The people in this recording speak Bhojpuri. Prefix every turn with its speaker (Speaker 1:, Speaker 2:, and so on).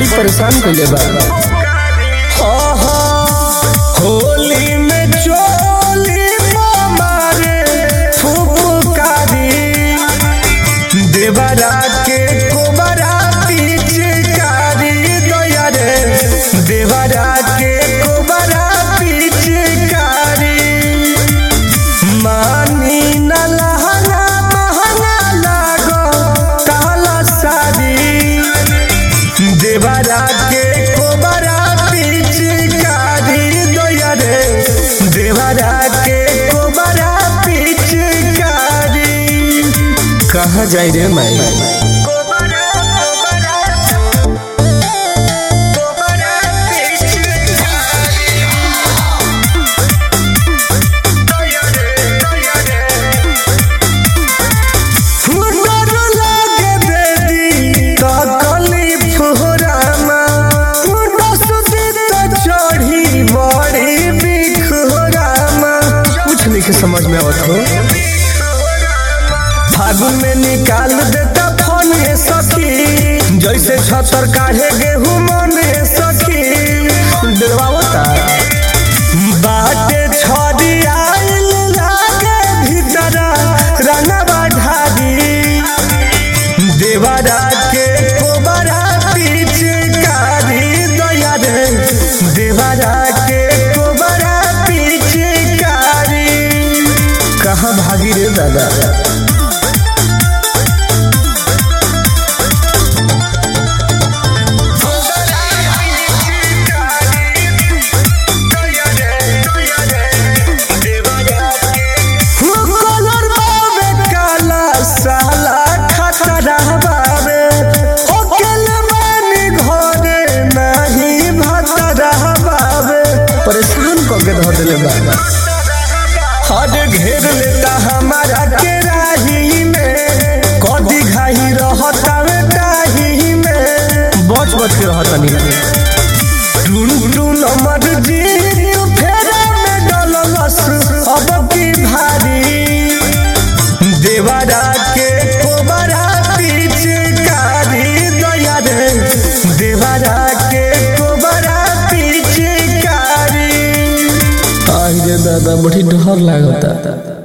Speaker 1: बड़ी परेशान कइले बा
Speaker 2: होली में चोली मारे फुफकारी देवरा के कोबरा पिचकारी दया रे देवरा के कोबरा पिचकारी मानी न लहंगा महंगा लागो ताला सारी देवरा के कोबरा पिचकारी दया रे देवरा के कोबरा पिचकारी
Speaker 1: कहाँ जाई रे माई
Speaker 2: कोबरा कोबरा कोबरा पिचकारी दया रे दया रे फुटर लागे बेदी त कली फुहरामा फुट सुती त चढ़ी बड़ी बिखुरामा
Speaker 1: कुछ नहीं के समझ में आवत हो
Speaker 2: फागुन में निकाल देता फोन ये सखी जैसे छतर काढ़े गेहूं मन ये सखी
Speaker 1: डरवावता
Speaker 2: बाटे छड़ी आइल लागे भीतर रंगवा ढारी देवरा के कोबरा पिचकारी दया रे देवरा के कोबरा पिचकारी
Speaker 1: कहाँ भागी रे दादा
Speaker 2: कलर बाबे काला साला खतरा बाबे ओकेल बानी घरे नहीं भतरा बाबे
Speaker 1: परेशान क के धर देले बा
Speaker 2: हद घेर लेता हमारा के राही में कदी घाही रहता वे डाही में
Speaker 1: बच बच के रहत नहीं
Speaker 2: टून टून अमर जी फेरा में डललस अब की भारी देवरा के कोबरा पिचकारी दया रे देवरा के कोबरा पिचकारी
Speaker 1: आई रे दादा बड़ी डर लागता